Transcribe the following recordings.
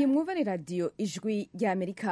iyi mwumva ni radiyo ijwi ry'amerika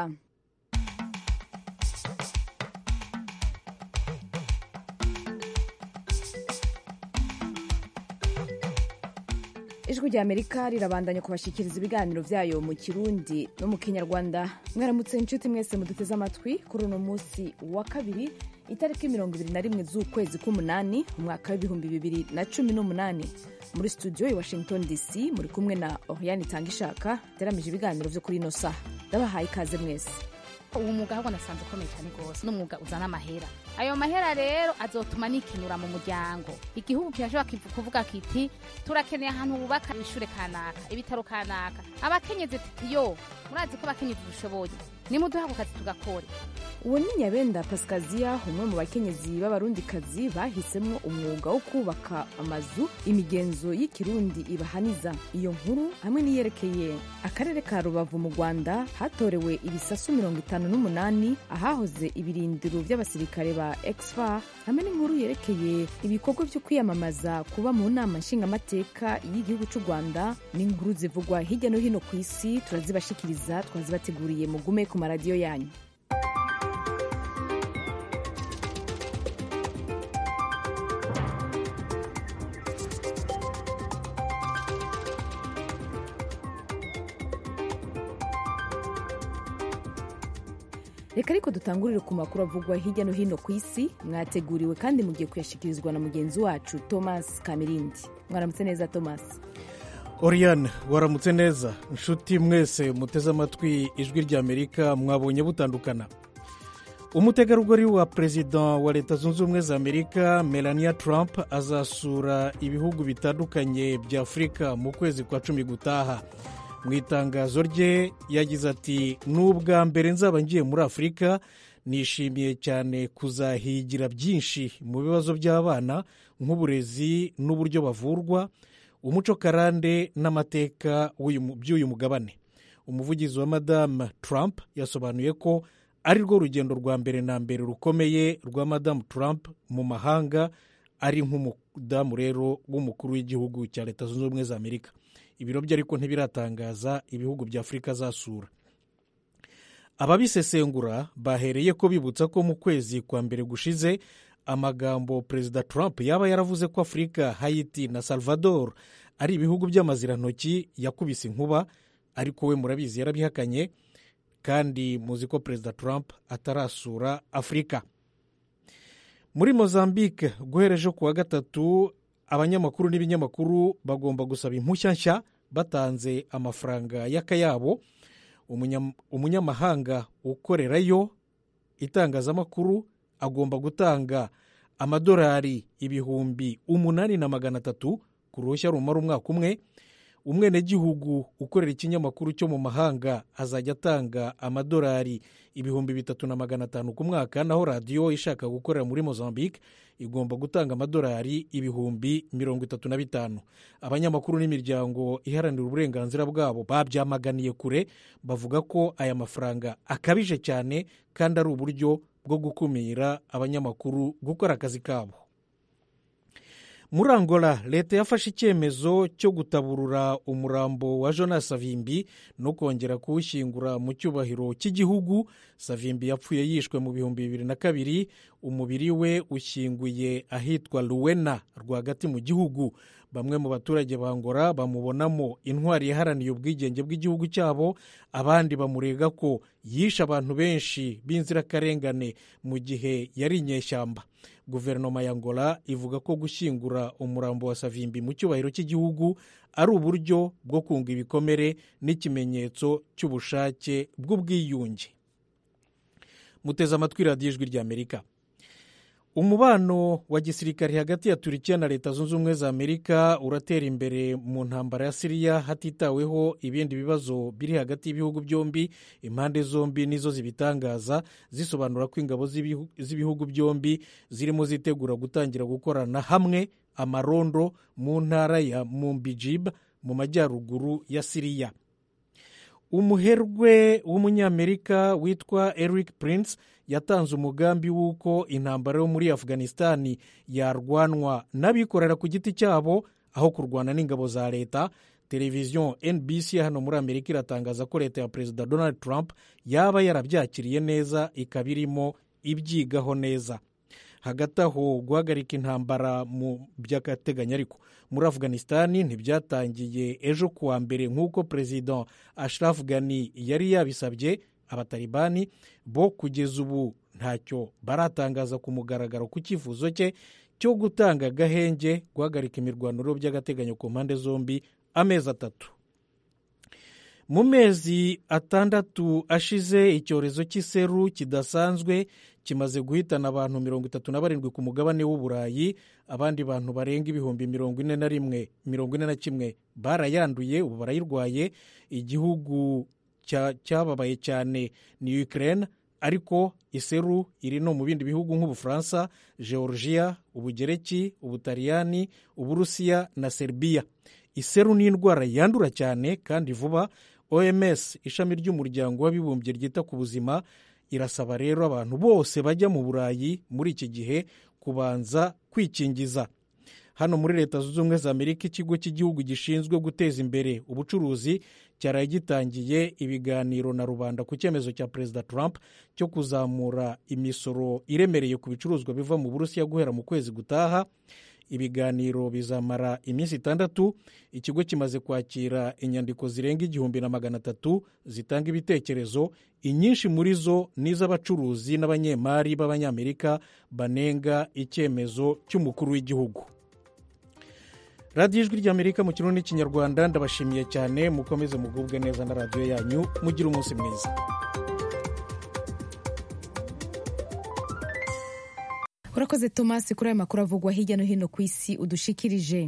ijwi ry'amerika rirabandanya kubashikiriza ibiganiro byayo mu kirundi no mu kinyarwanda mwaramutse inshuti mwese muduteze amatwi kuri uno munsi wa kabiri itariki mirongo ibiri na rimwe z'ukwezi k'umunani umwaka w'ibihumbi bibiri na cumi n'umunani muri studio i washington dc muri kumwe na oriane itangishaka teramije ibiganiro byo kuri ino saha ndabahaye ikaze mwese uwo mwuga ahubwo nasanze ukomeye cyane rwose n'umwuga uzana amahera ayo mahera rero azotuma nikinura mu muryango igihugu kirashobora kuvuga kiti turakeneye ahantu bubaka ishure kanaka ibitaro kanaka abakenyezi titi yo murazi ko abakenyezi dushoboye nimuduha ako kazi tugakore uwo ni nyabenda pasikaziya umwe mu bakenyezi b'abarundikazi bahisemo umwuga wo kubaka amazu imigenzo y'ikirundi ibahaniza iyo nkuru hamwe n'iyerekeye akarere ka rubavu mu rwanda hatorewe ibisasu mirongo itanu n'umunani ahahoze ibirindiro by'abasirikare ba exfa hamwe n'inkuru yerekeye ibikorwa byo kwiyamamaza kuba mu nama nshingamateka y'igihugu cy'u rwanda n'inkuru zivugwa hirya no hino ku isi turazibashikiriza twazibateguriye mugume ku maradiyo yanyu reka ariko dutangurire ku makuru avugwa hirya no hino ku isi mwateguriwe kandi mugiye kuyashyikirizwa na mugenzi wacu thomas kamirindi mwaramutse neza thomas oriane waramutse neza inshuti mwese muteze amatwi ijwi ry'amerika mwabonye butandukana umutegarugori wa perezida wa leta zunze ubumwe za amerika melania trump azasura ibihugu bitandukanye bya afurika mu kwezi kwa cumi gutaha mu itangazo rye yagize ati n'ubwa mbere nzaba ngiye muri afurika nishimiye cyane kuzahigira byinshi mu bibazo by'abana nk'uburezi n'uburyo bavurwa umuco karande n'amateka by'uyu mugabane umuvugizi wa madamu trump yasobanuye ko ari rwo rugendo rwa mbere na mbere rukomeye rwa madamu trump mu mahanga ari nk'umudamu rero w'umukuru w'igihugu cya leta zunze ubumwe za amerika ibiro bye ariko ntibiratangaza ibihugu bya afurika azasura ababisesengura bahereye ko bibutsa ko mu kwezi kwa mbere gushize amagambo perezida trump yaba yaravuze ko afurika hayiti na salvador ari ibihugu by'amazirantoki yakubise inkuba ariko we murabizi yarabihakanye kandi muzi ko perezida trump atarasura afurika muri mozambique guhera ejo ku wa gatatu abanyamakuru n'ibinyamakuru bagomba gusaba impushya nshya batanze amafaranga y'akayabo umunyamahanga ukorerayo itangazamakuru agomba gutanga amadolari ibihumbi umunani na magana atatu ku ruhushya rumara umwaka umwe umwenegihugu ukorera ikinyamakuru cyo mu mahanga azajya atanga amadolari ibihumbi bitatu na magana atanu ku mwaka naho radiyo ishaka gukorera muri mozambique igomba gutanga amadolari ibihumbi mirongo itatu na bitanu abanyamakuru n'imiryango iharanira uburenganzira bwabo babyamaganiye kure bavuga ko aya mafaranga akabije cyane kandi ari uburyo bwo gukumira abanyamakuru gukora akazi kabo muri angola leta yafashe icyemezo cyo gutaburura umurambo wa jonas savimbi no kongera kuwushyingura mu cyubahiro cy'igihugu savimbi yapfuye yishwe mu bihumbi bibiri na kabiri umubiri we ushyinguye ahitwa luwena rwagati mu gihugu bamwe mu baturage ba angola bamubonamo intwari yaharaniye ubwigenge bw'igihugu cyabo abandi bamurega ko yishe abantu benshi b'inzirakarengane mu gihe yari inyeshyamba guverinoma ya angola ivuga ko gushyingura umurambo wa savimbi mu cyubahiro cy'igihugu ari uburyo bwo kunga ibikomere n'ikimenyetso cy'ubushake bw'ubwiyunge muteze amatwi radiyo ijwi ry'amerika umubano wa gisirikare hagati ya turikiya na leta zunze ubumwe za amerika uratera imbere mu ntambara ya siriya hatitaweho ibindi bibazo biri hagati y'ibihugu byombi impande zombi nizo zibitangaza zisobanura ko ingabo z'ibihugu byombi zirimo zitegura gutangira gukorana hamwe amarondo mu ntara ya mumbijib mu majyaruguru ya siriya umuherwe w'umunyamerika witwa eric prince yatanze umugambi w'uko intambara yo muri afghanistan yarwanwa n'abikorera ku giti cyabo aho kurwana n'ingabo za leta televiziyo nbc hano muri amerika iratangaza ko leta ya perezida donald trump yaba yarabyakiriye neza ikaba irimo ibyigaho neza hagati aho guhagarika intambara mu by'agateganyo ariko muri afganisitani ntibyatangiye ejo kuwa mbere nk'uko perezida ashraf ghani yari yabisabye abatalibani bo kugeza ubu ntacyo baratangaza ku mugaragaro ku cyifuzo cye cyo gutanga agahenge guhagarika imirwaniro by'agateganyo ku mpande zombi amezi atatu mu mezi atandatu ashize icyorezo cy'iseru kidasanzwe kimaze guhitana abantu mirongo itatu na barindwi ku mugabane w'uburayi abandi bantu barenga ibihumbi mirongo ine na rimwe mirongo ine na kimwe barayanduye ubu barayirwaye igihugu cyababaye cyane ni Ukraine ariko iseru iri no mu bindi bihugu nk'ubufaransa georgia ubugereki ubutaliyani uburusiya na serbiya iseru ni indwara yandura cyane kandi vuba oms ishami ry'umuryango w'abibumbye ryita ku buzima irasaba rero abantu bose bajya mu burayi muri iki gihe kubanza kwikingiza hano muri leta zunze ubumwe za amerika ikigo cy'igihugu gishinzwe guteza imbere ubucuruzi cyaraye gitangiye ibiganiro na rubanda ku cyemezo cya perezida trump cyo kuzamura imisoro iremereye ku bicuruzwa biva mu burusiya guhera mu kwezi gutaha ibiganiro bizamara iminsi itandatu ikigo kimaze kwakira inyandiko zirenga igihumbi na magana atatu zitanga ibitekerezo inyinshi muri zo ni iz'abacuruzi n'abanyemari b'abanyamerika banenga icyemezo cy'umukuru w'igihugu radiyo ijwi ry'amerika mu kirundi n'ikinyarwanda ndabashimiye cyane mukomeze mugubwe neza na radiyo yanyu mugire umunsi mwiza urakoze tomasi kuri aya makuru avugwa hirya no hino ku isi udushikirije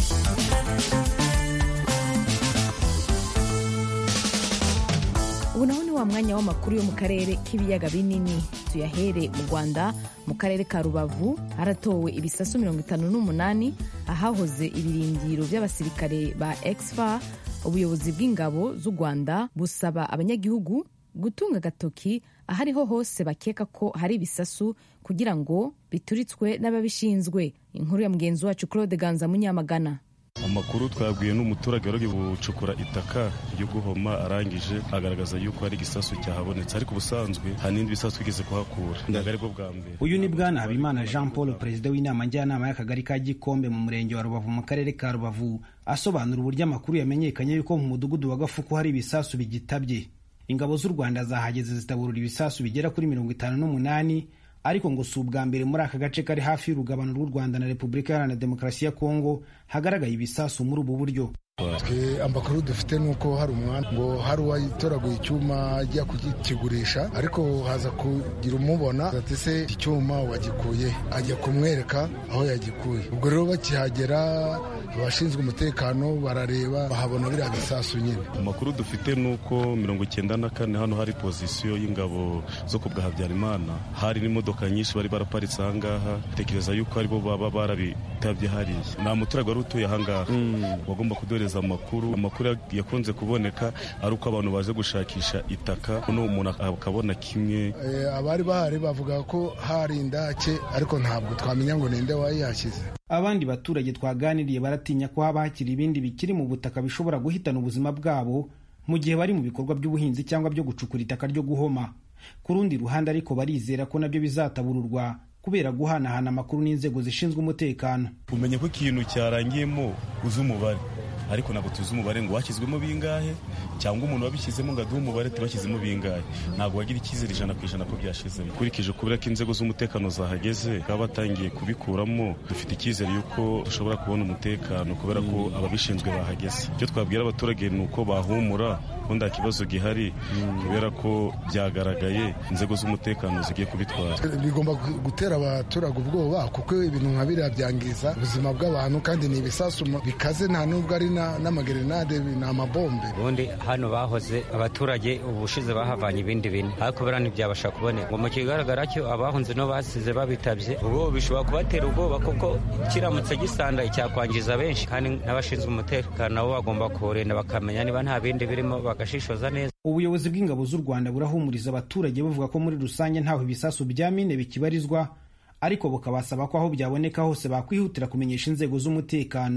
ubu naho ni wa mwanya w'amakuru yo mu karere k'ibiyaga binini tuyahere mu rwanda mu karere ka rubavu haratowe ibisasu mirongo itanu n'umunani ahahoze ibirindiro by'abasirikare ba exfa ubuyobozi bw'ingabo z'u rwanda busaba abanyagihugu gutunga agatoki ahariho hose bakeka ko hari ibisasu kugira ngo bituritswe n'ababishinzwe inkuru ya mugenzi wacu claude ganza munyamagana amakuru twabwiye n'umuturage wari gucukura itaka ryo guhoma arangije agaragaza yuko hari igisasu cyahabonetse ariko ubusanzwe hari n'indi bisasu twigeze kuhakura ntabwo aribwo bwa mbere uyu ni bwana habimana jean paul perezida w'inama njyanama y'akagari ka gikombe mu murenge wa rubavu mu karere ka rubavu asobanura uburyo amakuru yamenyekanye yuko mu mudugudu wa gafuku hari ibisasu bigitabye ingabo z'u rwanda zahageze zitaburura ibisasu bigera kuri mirongo itanu n'umunani ariko ngo si ubwa mbere muri aka gace kari hafi y'urugabano rw'u rwanda na repubulika iharanira demokarasi ya kongo hagaragaye ibisasu muri ubu buryo twe amakuru dufite ni uko hari umwana ngo hari uwatoraguye icyuma ajya kukigurisha ariko haza kugira umubona ati se iki cyuma wagikuye ajya kumwereka aho yagikuye ubwo rero bakihagera abashinzwe umutekano barareba bahabona biriya bisasu nyine amakuru dufite ni uko mirongo icyenda na kane hano hari pozisiyo y'ingabo zo ku bwa habyarimana hari n'imodoka nyinshi bari baraparitse ahangaha tekereza yuko aribo baba barabitabye hariya nta muturage wari utuye ahangaha wagomba kuduhereza amakuru amakuru yakunze kuboneka ari uko abantu baje gushakisha itaka noneho umuntu akabona kimwe abari bahari bavuga ko hari indake ariko ntabwo twamenya ngo ninde wayihashyize abandi baturage twaganiriye baratinya ko haba hakiri ibindi bikiri mu butaka bishobora guhitana ubuzima bwabo mu gihe bari mu bikorwa by'ubuhinzi cyangwa byo gucukura itaka ryo guhoma ku rundi ruhande ariko barizera ko nabyo bizatabururwa kubera guhanahana amakuru n'inzego zishinzwe umutekano umenya ko ikintu cyarangiyemo uzi umubare ariko ntabwo tuzi umubare ngo washyizwemo bingahe cyangwa umuntu wabishyizemo ngo aduhe umubare tubashyizemo bingahe ntabwo wagira icyizere ijana ku ijana ko byashize ukurikije kubera ko inzego z'umutekano zahageze baba batangiye kubikuramo dufite icyizere y'uko dushobora kubona umutekano kubera ko ababishinzwe bahageze icyo twabwira abaturage ni uko bahumura ko nta kibazo gihari kubera ko byagaragaye inzego z'umutekano zigiye kubitwara bigomba gutera abaturage ubwoba kuko ibintu nka biriya byangiza ubuzima bw'abantu kandi ni ibisasu bikaze nta nubwo ari n'amagerenade ni amabombe ubundi hano bahoze abaturage ubushize bahavanye ibindi bine ariko biriya ntibyabasha kuboneka ngo mu kigaragara cyo abahunze no basize babitabye ubwo bishobora kubatera ubwoba kuko kiramutse gisandaye cyakwangiza benshi kandi n'abashinzwe umutekano nabo bagomba kuwurinda bakamenya niba nta bindi birimo bagashishoza neza ubuyobozi bw'ingabo z'u rwanda burahumuriza abaturage buvuga ko muri rusange ntaho ibisasu bya mine bikibarizwa ariko bukabasaba ko aho byaboneka hose bakwihutira kumenyesha inzego z'umutekano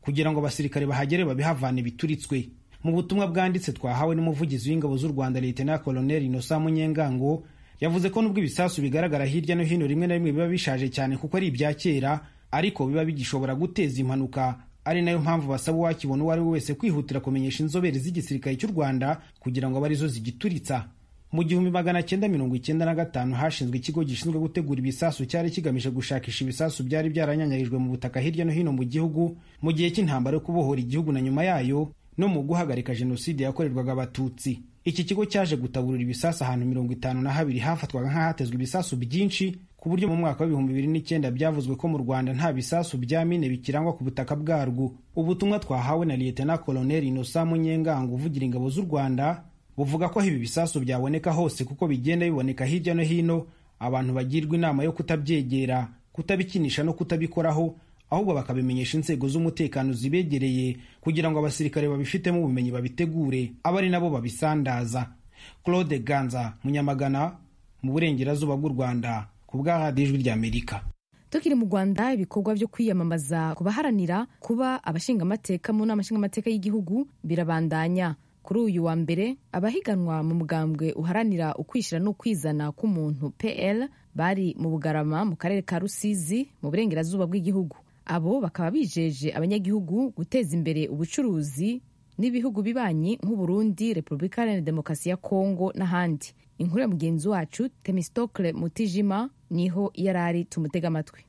kugira ngo abasirikare bahagere babihavane bituritswe mu butumwa bwanditse twahawe n'umuvugizi w'ingabo z'u rwanda leta koloneli inosa munyengango yavuze ko nubwo ibisasu bigaragara hirya no hino rimwe na rimwe biba bishaje cyane kuko ari ibya kera ariko biba bigishobora guteza impanuka ari nayo mpamvu basaba uwakibona uwo ari we wese kwihutira kumenyesha inzobere z'igisirikare cy'u rwanda kugira ngo abe arizo zigituritsa mu gihumbi magana cyenda mirongo icyenda na gatanu hashinzwe ikigo gishinzwe gutegura ibisasu cyari kigamije gushakisha ibisasu byari byaranyanyarijwe mu butaka hirya no hino mu gihugu mu gihe cy'intambara yo kubohora igihugu na nyuma yayo no mu guhagarika jenoside yakorerwaga abatutsi iki kigo cyaje gutaburura ibisasu ahantu mirongo itanu na habiri hafatwaga nk'ahatezwe ibisasu byinshi ku buryo mu mwaka w'ibihumbi bibiri n'icyenda byavuzwe ko mu rwanda nta bisasu bya mine bikirangwa ku butaka bwarwo ubutumwa twahawe na liyetena koloneli inosa munyengango uvugira ingabo z'u rwanda buvuga ko ibi bisasu byaboneka hose kuko bigenda biboneka hirya no hino abantu bagirwa inama yo kutabyegera kutabikinisha no kutabikoraho ahubwo bakabimenyesha inzego z'umutekano zibegereye kugira ngo abasirikare babifitemo ubumenyi babitegure abe ari nabo babisandaza claude ganza munyamagana mu burengerazuba bw'u rwanda ku bwa radiyo ijwi ry'amerika tukiri mu rwanda ibikorwa byo kwiyamamaza ku baharanira kuba abashingamateka mu nama nshingamateka y'igihugu birabandanya kuri uyu wa mbere abahiganwa mu mugambwe uharanira ukwishyira n'ukwizana k'umuntu pl bari mu bugarama mu karere ka rusizi mu burengerazuba bw'igihugu abo bakaba bijeje abanyagihugu guteza imbere ubucuruzi n'ibihugu bibanyi nk'uburundi repubulika iharanira demokarasi ya kongo n'ahandi inkuru ya mugenzi wacu temistokle mutijima niho yari ari tumutega amatwi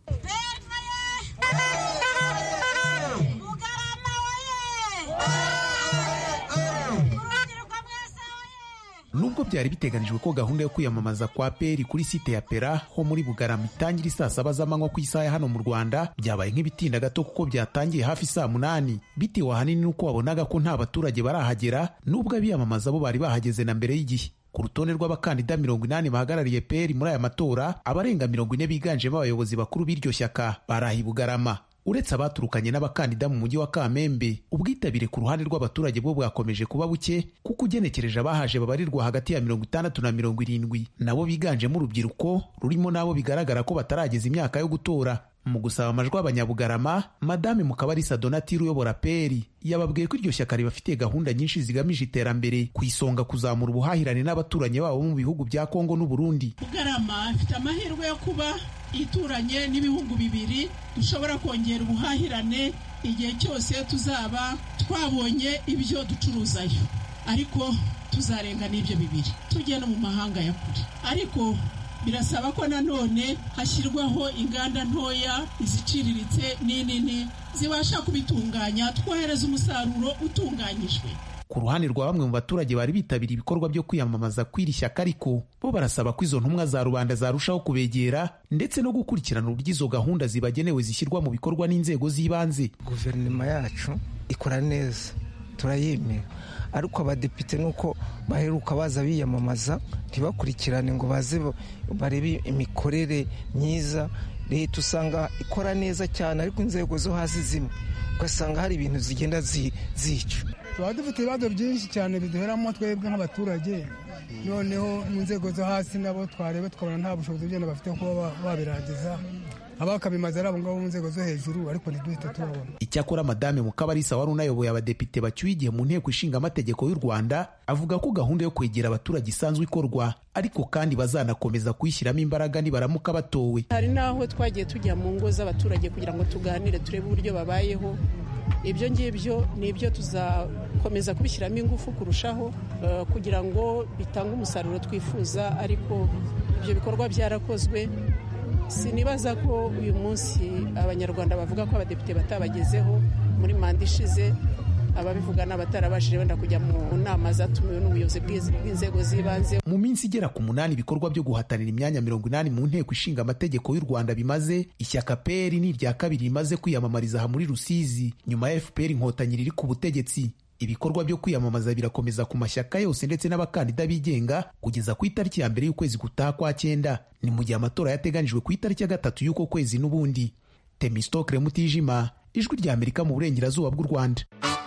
nubwo byari biteganijwe ko gahunda yo kwiyamamaza kwa peri kuri site ya pera ho muri bugarama itangira isaa saba z'amanywa ku isaha ya hano mu rwanda byabaye nk'ibitinda gato kuko byatangiye hafi saa munani bitewe ahanini n'uko wabonaga ko nta baturage barahagera nubwo abiyamamaza bo bari bahageze na mbere y'igihe ku rutonde rw'abakandida mirongo inani bahagarariye peri muri aya matora abarenga mirongo ine biganjemo abayobozi bakuru b'iryo shyaka baraha i bugarama uretse abaturukanye n'abakandida mu mujyi wa kamembe ubwitabire ku ruhande rw'abaturage bwo bwakomeje kuba buke kuko ugenekereje abahaje babarirwa hagati ya mirongo itandatu na mirongo irindwi nabo biganjemo urubyiruko rurimo n'abo bigaragara ko batarageza imyaka yo gutora mu gusaba amajwi abanyabugarama madame mukabarisa donatire uyobora peri yababwiye ko iryo shyaka ribafitiye gahunda nyinshi zigamije iterambere ku isonga kuzamura ubuhahirane n'abaturanyi babo mu bihugu bya kongo n'uburundi bugarama ifite amahirwe yo kuba ituranye n'ibihugu bibiri dushobora kongera ubuhahirane igihe cyose tuzaba twabonye ibyo ducuruzayo ariko tuzarenga n'ibyo bibiri tujye no mu mahanga ya kure ariko birasaba ko nanone hashyirwaho inganda ntoya iziciriritse n'inini zibasha kubitunganya twohereza umusaruro utunganyijwe ku ruhande rwa bamwe mu baturage bari bitabiriye ibikorwa byo kwiyamamaza kw'iri shyaka ariko bo barasaba ko izo ntumwa za rubanda zarushaho kubegera ndetse no gukurikirana uburyo izo gahunda zibagenewe zishyirwa mu bikorwa n'inzego z'ibanze guverinoma yacu ikora neza turayemera ariko abadepite nuko baheruka baza biyamamaza ntibakurikirane ngo baze barebe imikorere myiza leta usanga ikora neza cyane ariko inzego zo hasi zimwe ugasanga hari ibintu zigenda zica tuba dufite ibibazo byinshi cyane biduheramo twebwe nk'abaturage noneho mu nzego zo hasi nabo twareba tukabona nta bushobozi bwenda bafite kuba babirangiza abakabimaze ari abo ngabo mu nzego zo hejuru ariko ntiduhite tubabona icyakora madame mukabarisa wari unayoboye abadepite bacyuye igihe mu nteko ishinga amategeko y'u rwanda avuga ko gahunda yo kwegera abaturage isanzwe ikorwa ariko kandi bazanakomeza kuyishyiramo imbaraga nibaramuka batowe hari n'aho twagiye tujya mu ngo z'abaturage kugira ngo tuganire turebe uburyo babayeho ibyo ngibyo ni ibyo tuzakomeza kubishyiramo ingufu kurushaho kugira ngo bitange umusaruro twifuza ariko ibyo bikorwa byarakozwe sinibaza ko uyu munsi abanyarwanda bavuga ko abadepite batabagezeho muri manda ishize ababivuga n'abatarabashije wenda kujya mu nama zatumiwe n'ubuyobozi bw'inzego z'ibanze mu minsi igera ku munani ibikorwa byo guhatanira imyanya mirongo inani mu nteko ishinga amategeko y'u rwanda bimaze ishyaka pr ni irya kabiri rimaze kwiyamamariza aha muri rusizi nyuma ya fpr inkotanyi riri ku butegetsi ibikorwa byo kwiyamamaza birakomeza ku mashyaka yose ndetse n'abakandida bigenga kugeza ku itariki ya mbere y'ukwezi gutaha kwa cyenda ni mu gihe amatora yateganijwe ku itariki ya gatatu y'uko kwezi n'ubundi temistokre mutijima ijwi rya amerika mu burengerazuba bw'u rwanda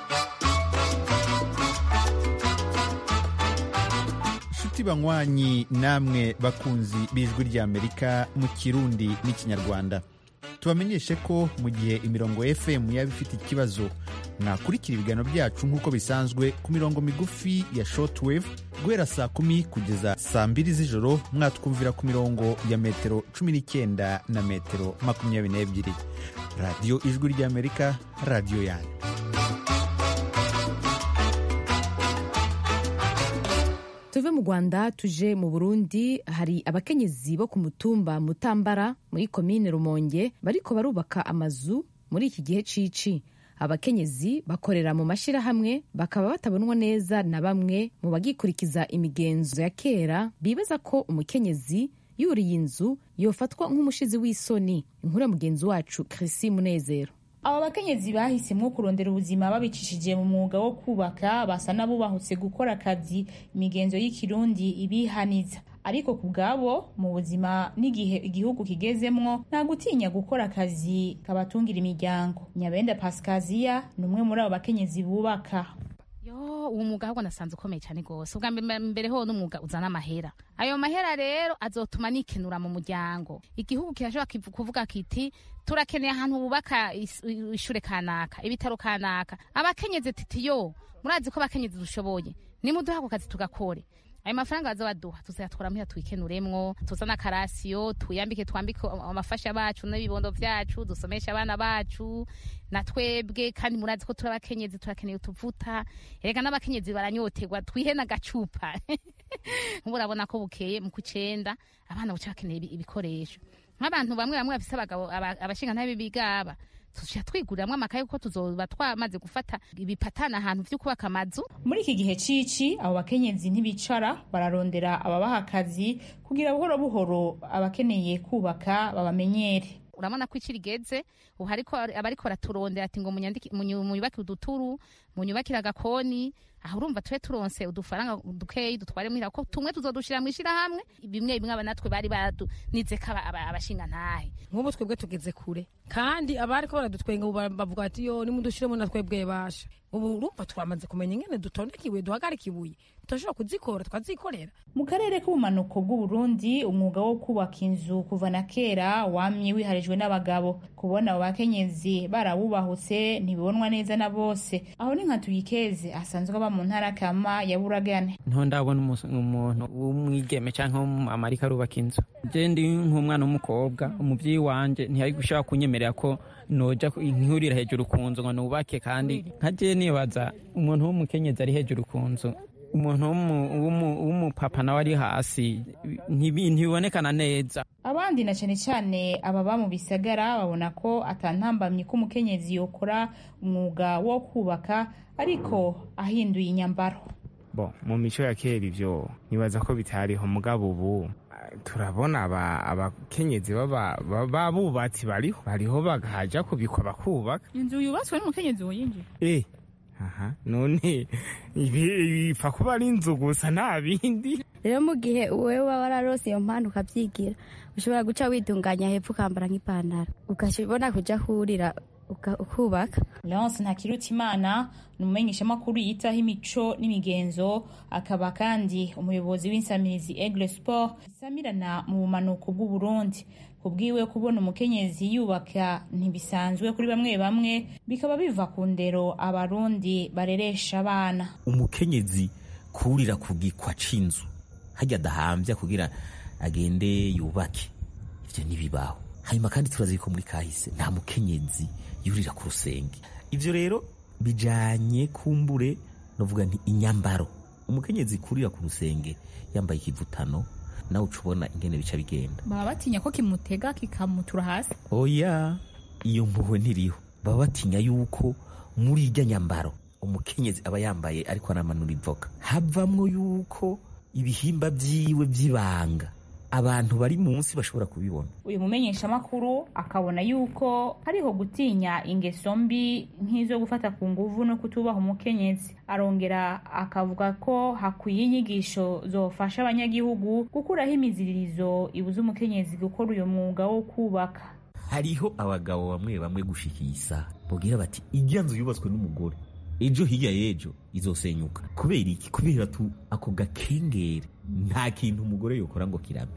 nshuti banywanyi namwe bakunzi b'ijwi ry'amerika mu kirundi n'ikinyarwanda tubamenyeshe ko mu gihe imirongo fm yaba ifite ikibazo mwakurikira ibiganiro byacu nk'uko bisanzwe ku mirongo migufi ya shortwave guhera saa kumi kugeza saa mbiri z'ijoro mwatwumvira ku mirongo ya metero cumi n'icyenda na metero makumyabiri n'ebyiri radiyo ijwi ry'amerika radiyo yanyu tuve mu rwanda tuje mu burundi hari abakenyezi bo ku mutumba mutambara muri komine rumonge bariko barubaka amazu muri iki gihe cici abakenyezi bakorera mu mashyirahamwe bakaba batabonwa neza na bamwe mu bagikurikiza imigenzo ya kera bibaza ko umukenyezi yuriye inzu yofatwa nk'umushizi w'isoni inkuru ya mugenzi wacu Chrissy Munezero aba bakenyezi bahisemwo kurondera ubuzima babicishije mu mwuga wo kubaka basa n'abubahutse gukora akazi imigenzo y'ikirundi ibihaniza ariko ku bwabo mu buzima n'igihe igihugu kigezemwo nta gutinya gukora akazi kabatungira imiryango nyabenda pasikaziya ni umwe muri abo bakenyezi bubaka yo uwo mwuga ahubwo nasanze ukomeye cyane rwose ubwa mbere ho n'umwuga uzana amahera ayo mahera rero azotuma nikenura mu muryango igihugu kirashobora kuvuga kiti turakeneye ahantu bubaka ishure kanaka ibitaro kanaka abakenyezi titi yo murazi ko abakenyezi dushoboye nimuduha ako kazi tugakore ayo mafaranga baza baduha tuzayatwara muhira twikenuremwo tuzane akarasiyo twiyambike twambike amafasha bacu n'ibibondo vyacu dusomeshe abana bacu na twebwe kandi murazi ko turi abakenyezi turakeneye utuvuta erega n'abakenyezi baranyoterwa twihe n'agacupa urabona ko bukeye mu kucenda abana buca bakeneye ibikoresho nk'abantu bamwe bamwe bafise abagabo abashingantahe b'ibigaba tuja twiguriramo amakaye kuko tuzoba twamaze gufata ibipatana ahantu vyo kubaka amazu muri iki gihe cici abo bakenyezi ntibicara bararondera ababaha akazi kugira buhoro buhoro abakeneye kubaka babamenyere urabona ko iki rigeze ubu hariko abariko baraturondera ati ngo munyubakire uduturu munyubakire agakoni aho urumva tube turonse udufaranga dukeyi dutware muhira ko tumwe tuzodushira mw'ishirahamwe bimwe bimwe aba natwe bari badunize ko abashinga ntahe nk'ubu twebwe tugeze kure kandi abariko baradutwenga ubu bavuga ati yo nimudushiremo na twebwe basha ubu urumva twamaze kumenya ingene dutondeka ibuye duhagarika ibuye tudashobora kuzikora twazikorera mu karere k'ubumanuko bw'uburundi umwuga wo kubaka inzu kuva na kera wamye wiharijwe n'abagabo kubona abo bakenyezi barawubahutse ntibibonwa neza na bose aho ni nka tuyikeze asanzwe aba mu ntara kama ya buragane nto ndabona umuntu w'umwigeme cyangwa w'umumama ariko arubaka inzu je ndi nk'umwana w'umukobwa umuvyeyi wanje ntiyari gushaka kunyemerera ko noja nkihurira hejuru ku nzu ngo nubake kandi nka je nibaza umuntu w'umukenyezi ari hejuru ku nzu umuntu w'umupapa nawe ari hasi ntibibonekana neza abandi na cyane cyane ababa mu bisagara babona ko atantambamye ko umukenyezi yokora umwuga wo kubaka ariko ahinduye inyambaro bo mu mico ya kera ivyo nibaza ko bitariho mugabo ubu turabona abakenyezi b'abubatsi bariho bariho bagaja kubikwa bakubaka inzu yubatswe n'umukenyezi woyinjiye eh aha none ibi bipfa kuba ari inzu gusa nta bindi rero mu gihe wowe waba wararose iyo mpano ukabyigira ushobora guca witunganya hepfo ukambara nk'ipantaro ukabona kuja kurira ukubaka leonce ntakirutimana ni umumenyeshamakuru yitaho imico n'imigenzo akaba kandi umuyobozi w'insamirizi egle sport isamirana mu bumanuko bw'uburundi kubwiwe kubona umukenyezi yubaka ntibisanzwe kuri bamwe bamwe bikaba biva ku ndero abarundi bareresha abana umukenyezi kurira ku gikwa c'inzu hajya adahambya kugira agende yubake ivyo ntibibaho hanyuma kandi turazi ko muri kahise nta mukenyezi yurira ku rusenge ivyo rero bijanye kumbure novuga nti inyambaro umukenyezi kurira ku rusenge yambaye ikivutano nawe uca ubona ingene bica bigenda baba batinya ko kimutega kikamutura hasi oya iyo mpuhwe ntiriho baba batinya yuko muri irya nyambaro umukenyezi aba yambaye ariko anamanura ivoka havamwo yuko ibihimba vyiwe vy'ibanga abantu bari munsi bashobora kubibona uyu mumenyeshamakuru akabona yuko hariho gutinya ingeso mbi nk'izo gufata ku nguvu no kutubaha umukenyezi arongera akavuga ko hakwiye inyigisho zofasha abanyagihugu gukuraho imiziririzo ibuza umukenyezi gukora uyu mwuga wo kubaka hariho abagabo bamwe bamwe gushikisa bubwira bati ijya nzu yubatswe n'umugore ejo hirya y'ejo izosenyuka kubera iki kubera tu ako gakengere nta kintu umugore yokora ngo kirabe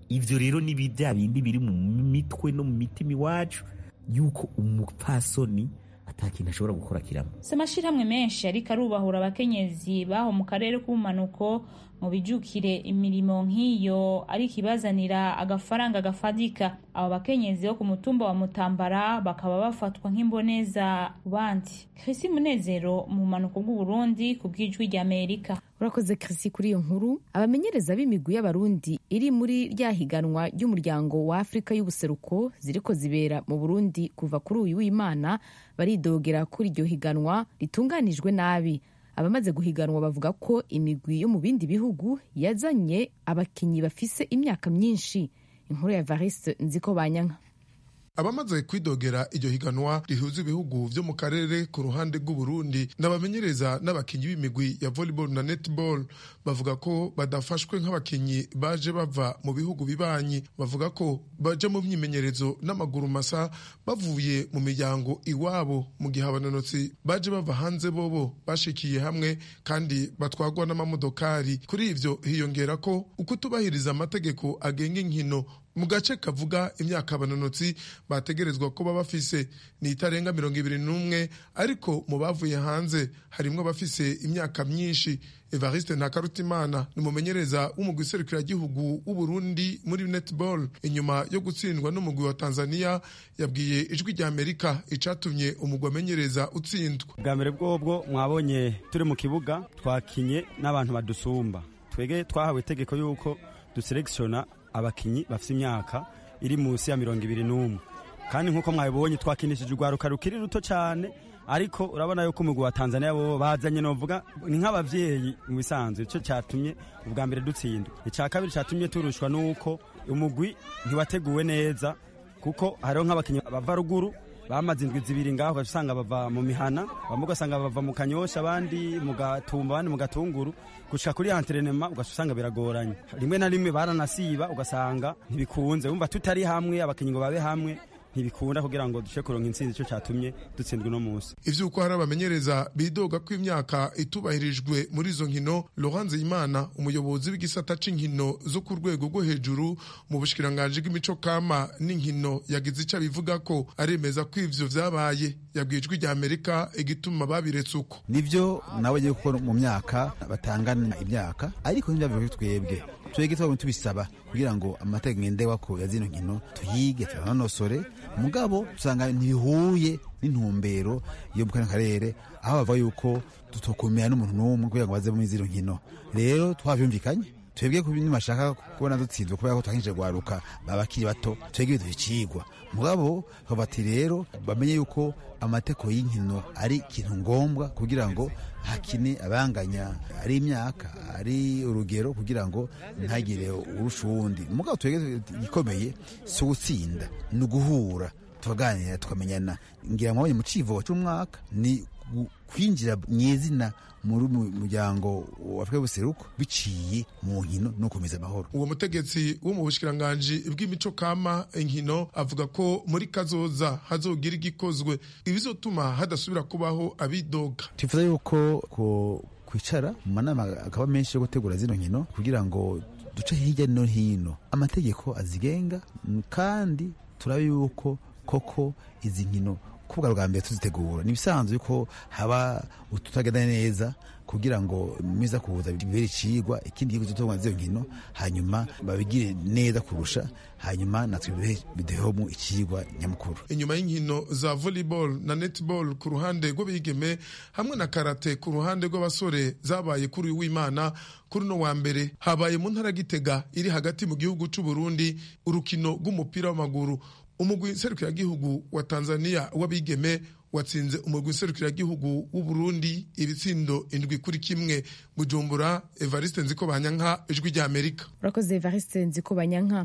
ivyo rero ni bya bindi biri mu mitwe no mu mitima iwacu yuko umupfasoni ata kintu ashobora gukora kiramo si amashirahamwe menshi ariko arubahura abakenyezi baho mu karere k'ubumanuko mu bijukire imirimo nk'iyo ariko ibazanira agafaranga gafadika abo bakenyezi bo ku mutumba wa mutambara bakaba bafatwa nk'imboneza ku bandi krisi munezero mu bumanuko bw'uburundi ku bw'ijwi ry'amerika urakoze krisi kuri iyo nkuru abamenyereza b'imigwi y'abarundi iri muri rya higanwa ry'umuryango wa afurika y'ubuseruko ziriko zibera mu burundi kuva kuri uyu w'imana baridogera kuri iryo higanwa ritunganijwe nabi abamaze guhiganwa bavuga ko imigwi yo mu bindi bihugu yazanye abakinnyi bafise imyaka myinshi inkuru ya variste nziko banyanka abamaze kwidogera iryo higanwa rihuza ibihugu vyo mu karere ku ruhande rw'uburundi n'abamenyereza n'abakinyi b'imigwi ya volleyball na netball bavuga ko badafashwe nk'abakinyi baje bava mu bihugu bibanyi bavuga ko baja mu myimenyerezo n'amaguru masa bavuye mu miryango iwabo mu gihe abanonotsi baje bava hanze bobo bashikiye hamwe kandi batwagwa n'amamodokari kuri ivyo hiyongera ko ukutubahiriza amategeko agenga inkino mu gace kavuga imyaka abanonotsi bategerezwa kuba bafise ni itarenga mirongo ibiri n'umwe ariko mu bavuye hanze harimwo abafise imyaka myinshi evariste ntakarutimana ni umumenyereza w'umugwi serukiragihugu w'uburundi muri netball inyuma yo gutsindwa n'umugwi wa tanzania yabwiye ijwi rya amerika icatumye umugwi amenyereza utsindwa bwa mbere bwobwo mwabonye turi mu kibuga twakinye n'abantu badusumba twege twahawe itegeko y'uko duselekisiona abakinyi bafite imyaka iri munsi ya mirongo ibiri n'umwe kandi nk'uko mwabibonye twakinishije urwaruka rukiri ruto cyane ariko urabona yuko umugwi wa tanzania bo bazanye novuga ni nk'abavyeyi mu bisanzwe icyo cyatumye ubwa mbere dutsindwa icya kabiri cyatumye turushwa n'uko umugwi ntiwateguwe neza kuko hariho nk'abakinnyi bava ruguru bamaze indwi zibiri ngaho ugasanga bava mu mihana bamwe ugasanga bava mu kanyosha abandi mu gatumba abandi mu gatunguru gushika kuri antrenema ugasanga biragoranye rimwe na rimwe baranasiba ugasanga ntibikunze wumva tutari hamwe abakinnyi ngo babe hamwe ntibikunda kugira ngo dushe kuronka intsinzi icyo cyatumye dutsindwa uno munsi ivy'uko hari abamenyereza bidoga ko imyaka itubahirijwe muri izo nkino Laurent Nzeyimana umuyobozi w'igisata c'inkino zo ku rwego rwo hejuru mu bushikiranganji bw'imico kama n'inkino yagize icyo abivuga ko aremeza ko ivyo vyabaye yabwiye ijwi rya Amerika igituma babiretse uko nivyo nawe agiye gukora mu myaka batangana imyaka ariko ntibyavuye kuri twebwe twebwe twabonye tubisaba kugira ngo amategeko ngendewako ya zino nkino tuyige turanonosore mugabo usanga ntibihuye n'intumbero yo mu karere aho bavuga yuko tutokumira n'umuntu n'umwe kugira ngo baze muri zino nkino rero twavyumvikanye twebwe ku bintu bashaka kubona dutsinzwe kubera ko twakije gwaruka babakiri bato twebwe biduha icigwa mugabo bati rero bamenye yuko amategeko y'inkino ari ikintu ngombwa kugira ngo hakine abanganya ari imyaka ari urugero kugira ngo ntagire urusha uwundi mugabo twebwe igikomeye si ugutsinda ni uguhura tukaganira tukamenyana ngira mwabonye mu civugo c'umwaka ni kwinjira mw'izina muri muryango wa Afurika y'ubuseruko biciye mu nkino no gukomeza amahoro uwo mutegetsi wo mu bushikiranganji bw'imico kama inkino avuga ko muri kazoza hazogira igikozwe ibizotuma hadasubira kubaho abidoga twifuza yuko ko kwicara mu manama akaba menshi yo gutegura zino nkino kugira ngo duce hirya no hino amategeko azigenga kandi turabe yuko koko izi nkino kubwa bwa mbere tuzitegura ni ibisanzwe yuko haba ututagenda neza kugira ngo miza kuza bibere icigwa ikindi gihugu cyo z'izo nkino hanyuma babigire neza kurusha hanyuma natwe biduhemo icigwa nyamukuru inyuma y'inkino za volleyball na netball ku ruhande rw'abigeme hamwe na karate ku ruhande rw'abasore zabaye kuri uyu w'imana kuri uno wa mbere habaye mu ntara gitega iri hagati mu gihugu c'u Burundi urukino rw'umupira w'amaguru umugwi nserukiragihugu wa tanzania w'abigeme watsinze umugwi nserukiragihugu w'uburundi ibitsindo indwi kuri kimwe bujumbura evariste nziko banyanka ijwi rya amerika urakoze evariste nziko banyanka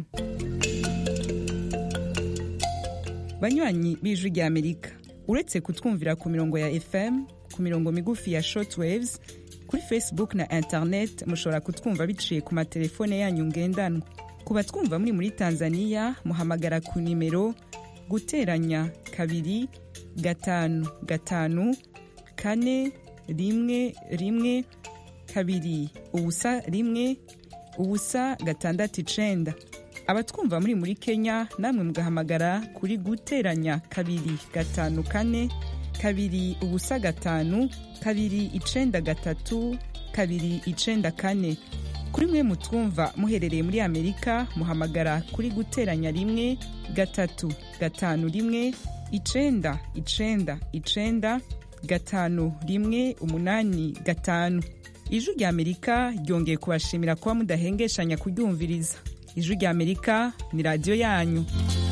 banywanyi b'ijwi rya amerika uretse kutwumvira ku mirongo ya fm ku mirongo migufi ya shortwaves kuri facebook na internet mushobora kutwumva biciye ku matelefone yanyu ngendanwa ku batwumva muri muri tanzania muhamagara ku nimero guteranya kabiri gatanu gatanu kane rimwe rimwe kabiri ubusa rimwe ubusa gatandatu icenda abatwumva muri muri kenya namwe mugahamagara kuri guteranya kabiri gatanu kane kabiri ubusa gatanu kabiri icenda gatatu kabiri icenda kane kuri mwe mutwumva muherereye muri amerika muhamagara kuri guteranya rimwe gatatu gatanu rimwe icenda icenda icenda gatanu rimwe umunani gatanu ijwi rya amerika ryongeye kubashimira kuba mudahengeshanya kuryumviriza ijwi rya amerika ni radiyo yanyu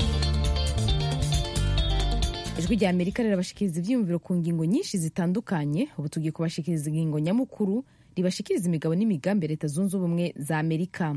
ijwi rya amerika rirabashikiriza ibyiyumviro ku ngingo nyinshi zitandukanye ubu tugiye kubashikiriza ingingo nyamukuru ribashikiriza imigabo n'imigambi ya leta zunze ubumwe za amerika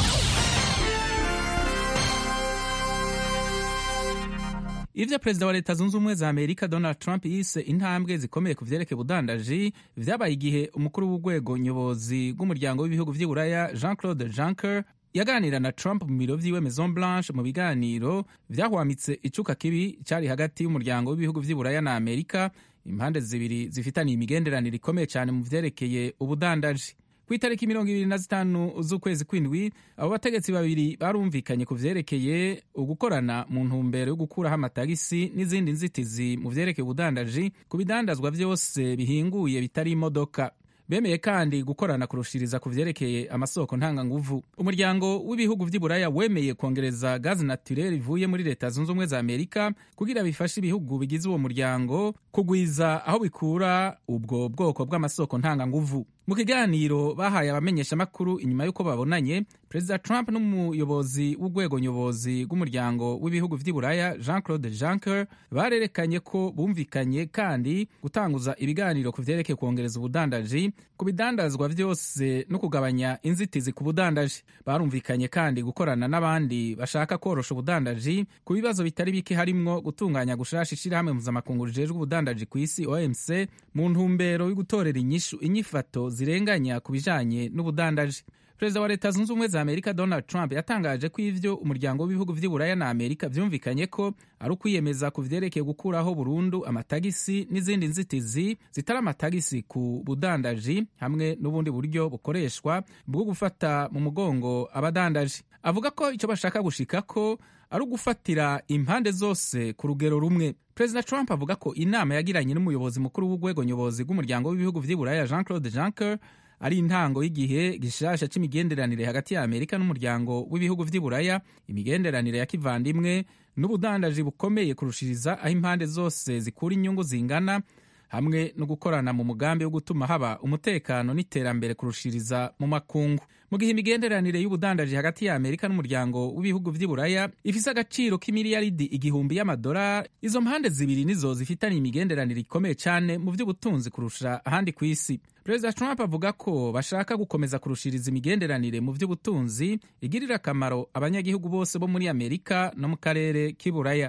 ivyo perezida wa leta zunze ubumwe za amerika donald trump yise intambwe zikomeye ku vyerekeye ubudandaji vyabaye igihe umukuru w'urwego nyobozi rw'umuryango w'ibihugu vy'i buraya jean claude juncker yaganira na trump mu biro vyiwe maison blanche mu biganiro vyahwamitse icuka kibi cari hagati y'umuryango w'ibihugu vy'i buraya na amerika impande zibiri zifitaniye imigenderanire ikomeye cyane mu vyerekeye ubudandaji ku itariki mirongo ibiri na zitanu z'ukwezi kw'indwi abo bategetsi babiri barumvikanye ku vyerekeye ugukorana mu ntumbero yo gukuraho amatagisi n'izindi nzitizi mu vyerekeye ubudandaji ku bidandazwa vyose bihinguye bitari imodoka bemeye kandi gukorana kurushiriza ku vyerekeye amasoko ntanganguvu umuryango w'ibihugu vy'i buraya wemeye kongereza gazi naturel ivuye muri leta zunze ubumwe za amerika kugira bifashe ibihugu bigize uwo muryango kugwiza aho bikura ubwo bwoko bw'amasoko ntanganguvu mu kiganiro bahaye abamenyeshamakuru inyuma y'uko babonanye perezida trump n'umuyobozi w'urwego nyobozi rw'umuryango w'ibihugu vy'i buraya jean claude juncker barerekanye ko bumvikanye kandi gutanguza ibiganiro ku vyerekeye kwongereza ubudandaji ku bidandazwa vyose no kugabanya inzitizi ku budandaji barumvikanye kandi gukorana n'abandi bashaka korosha ubudandaji ku bibazo bitari bike harimwo gutunganya gushasha ishirahamwe mpuzamakungu rijejwe ubudandaji ku isi omc mu ntumbero yo gutorera inyishu inyifato zirenganya ku bijanye n'ubudandaji perezida wa leta zunze ubumwe za amerika donald trump yatangaje ko ivyo umuryango w'ibihugu vy'i buraya na amerika vyumvikanye ko ari ukwiyemeza ku vyerekeye gukuraho burundu amatagisi n'izindi nzitizi zitari amatagisi ku budandaji hamwe n'ubundi buryo bukoreshwa bwo gufata mu mugongo abadandaji avuga ko ico bashaka gushikako ari ugufatira impande zose ku rugero rumwe perezida trump avuga ko inama yagiranye n'umuyobozi mukuru w'urwego nyobozi rw'umuryango w'ibihugu vy'i buraya jean claude juncker ari intango y'igihe gishasha c'imigenderanire hagati ya amerika n'umuryango w'ibihugu vy'i buraya imigenderanire ya kivandimwe n'ubudandaji bukomeye kurushiriza aho impande zose zikura inyungu zingana hamwe no gukorana mu mugambi wo gutuma haba umutekano n'iterambere kurushiriza mu makungu mu gihe imigenderanire y'ubudandaji hagati ya amerika n'umuryango w'ibihugu vy'i buraya ifise agaciro k'imiliyaridi igihumbi y'amadolari izo mpande zibiri nizo zifitaniye imigenderanire ikomeye cyane mu vy'ubutunzi kurusha ahandi ku isi perezida trump avuga ko bashaka gukomeza kurushiriza imigenderanire mu vy'ubutunzi igirira akamaro abanyagihugu bose bo muri amerika no mu karere k'i buraya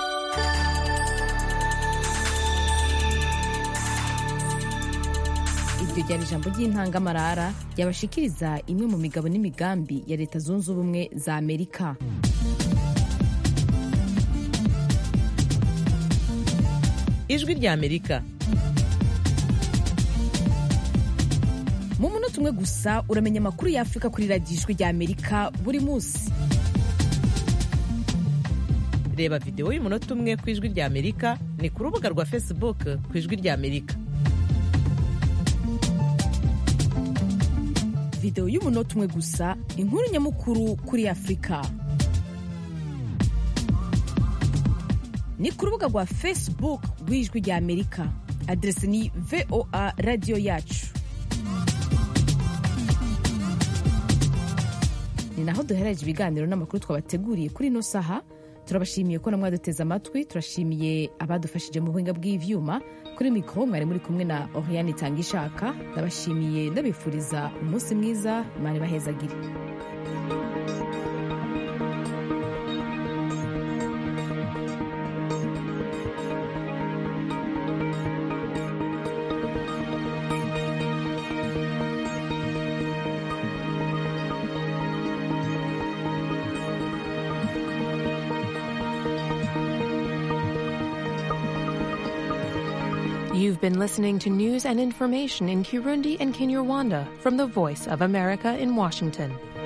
iryo ryari ijambo ry'intangamarara ryabashikiriza imwe mu migabo n'imigambi ya leta zunze ubumwe za amerika ijwi rya amerika mu munota umwe gusa uramenya amakuru ya afurika kuri radiyo ijwi rya amerika buri munsi reba videwo y'umunota umwe ku ijwi rya amerika ni ku rubuga rwa facebook ku ijwi rya amerika videwo y'umunota umwe gusa inkuru nyamukuru kuri afurika ni ku rubuga rwa facebook rw'ijwi rya amerika aderesi ni voa radiyo yacu ni naho duhereje ibiganiro n'amakuru twabateguriye kuri ino saha turabashimiye ko namwe duteze amatwi turashimiye abadufashije mu buhinga bw'ivyuma kuri mikoro mwari muri kumwe na oriane itanga ishaka ndabashimiye ndabifuriza umunsi mwiza imana ibahezagire You've been listening to news and information in Kirundi and Kinyarwanda from the Voice of America in Washington.